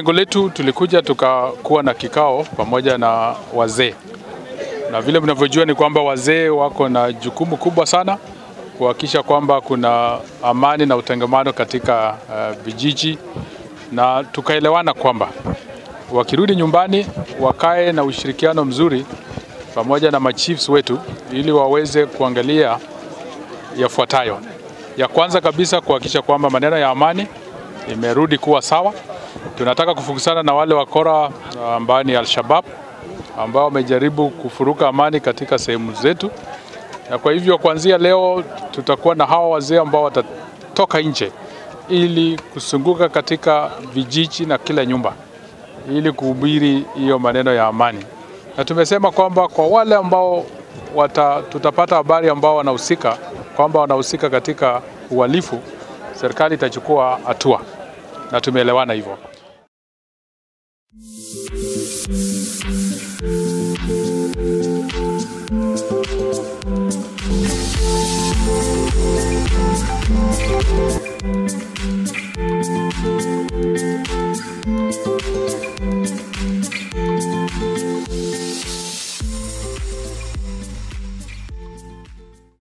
Lengo letu tulikuja tukakuwa na kikao pamoja na wazee, na vile mnavyojua ni kwamba wazee wako na jukumu kubwa sana kuhakikisha kwamba kuna amani na utengamano katika uh, vijiji, na tukaelewana kwamba wakirudi nyumbani wakae na ushirikiano mzuri pamoja na machiefs wetu ili waweze kuangalia yafuatayo. Ya kwanza kabisa kuhakikisha kwamba maneno ya amani imerudi kuwa sawa. Tunataka kufukuzana na wale wakora ambao ni Al-Shabaab ambao wamejaribu kufuruka amani katika sehemu zetu, na kwa hivyo kuanzia leo tutakuwa na hawa wazee ambao watatoka nje ili kusunguka katika vijiji na kila nyumba ili kuhubiri hiyo maneno ya amani, na tumesema kwamba kwa wale ambao wata, tutapata habari ambao wanahusika kwamba wanahusika katika uhalifu, serikali itachukua hatua na tumeelewana hivyo. Thank you.